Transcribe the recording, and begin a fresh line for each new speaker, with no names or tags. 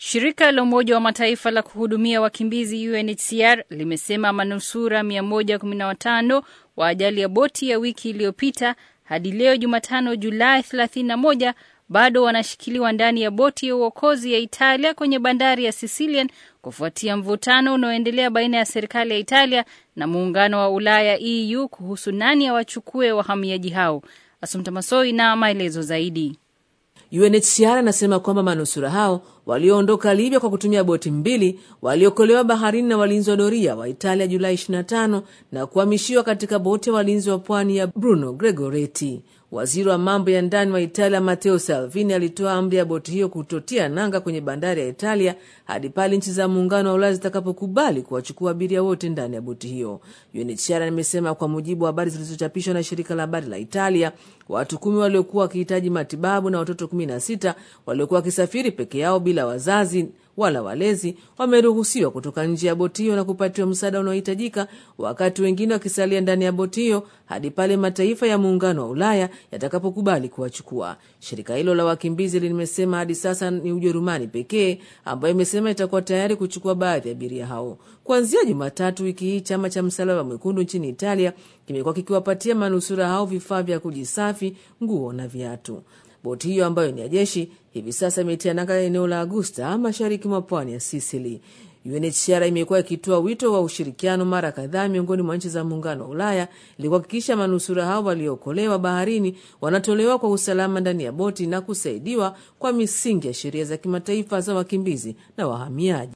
Shirika la Umoja wa Mataifa la kuhudumia wakimbizi UNHCR limesema manusura 115 wa ajali ya boti ya wiki iliyopita hadi leo Jumatano Julai 31 bado wanashikiliwa ndani ya boti ya uokozi ya Italia kwenye bandari ya Sicilian kufuatia mvutano unaoendelea baina ya serikali ya Italia na muungano wa Ulaya EU kuhusu nani awachukue wahamiaji hao. Asumta Masoi na maelezo zaidi.
UNHCR anasema kwamba manusura hao walioondoka Libya kwa kutumia boti mbili waliokolewa baharini na walinzi wa doria wa Italia Julai 25 na kuhamishiwa katika boti ya walinzi wa pwani ya Bruno Gregoretti. Waziri wa mambo ya ndani wa Italia Matteo Salvini alitoa amri ya boti hiyo kutotia nanga kwenye bandari ya Italia hadi pale nchi za muungano wa Ulaya zitakapokubali kuwachukua abiria wote ndani ya boti hiyo. UNHCR imesema kwa mujibu wa habari zilizochapishwa na shirika la habari la Italia, watu kumi waliokuwa wakihitaji matibabu na watoto kumi na sita waliokuwa wakisafiri peke yao bila wazazi wala walezi wameruhusiwa kutoka nje ya boti hiyo na kupatiwa msaada unaohitajika, wakati wengine wakisalia ndani ya boti hiyo hadi pale mataifa ya muungano wa Ulaya yatakapokubali kuwachukua. Shirika hilo la wakimbizi limesema hadi sasa ni Ujerumani pekee ambayo imesema itakuwa tayari kuchukua baadhi ya abiria hao. Kuanzia Jumatatu wiki hii, chama cha Msalaba Mwekundu nchini Italia kimekuwa kikiwapatia manusura hao vifaa vya kujisafi, nguo na viatu. Boti hiyo ambayo ni ya jeshi hivi sasa imetia nanga eneo la Agusta, mashariki mwa pwani ya Sisili. UNHCR imekuwa ikitoa wito wa ushirikiano mara kadhaa miongoni mwa nchi za muungano wa Ulaya ili kuhakikisha manusura hao waliookolewa baharini wanatolewa kwa usalama ndani ya boti na kusaidiwa kwa misingi ya sheria za kimataifa za wakimbizi na wahamiaji.